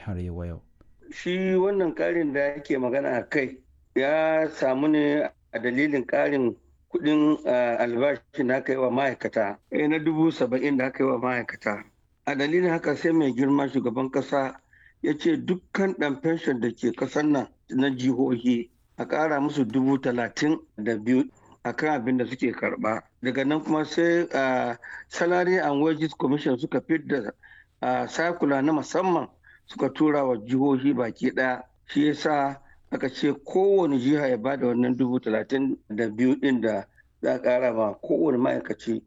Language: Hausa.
har yau. Shi wannan ƙarin da yake magana a kai ya samu ne a dalilin ƙarin kuɗin albashi da aka yi wa ma'aikata na dubu saba'in da aka yi wa ma'aikata. A dalilin haka sai mai girma shugaban ƙasa ya ce dukkan ɗan fenshon da ke ƙasar nan na jihohi a ƙara musu dubu talatin da biyu a kan abin da suke karɓa. Daga nan kuma sai salary and wages commission suka fidda sakula na musamman suka tura wa jihohi baki ɗaya shi yasa aka ce kowane jiha ya bada wannan dubu talatin da biyu ɗin da za a ƙara ma kowane ma'aikaci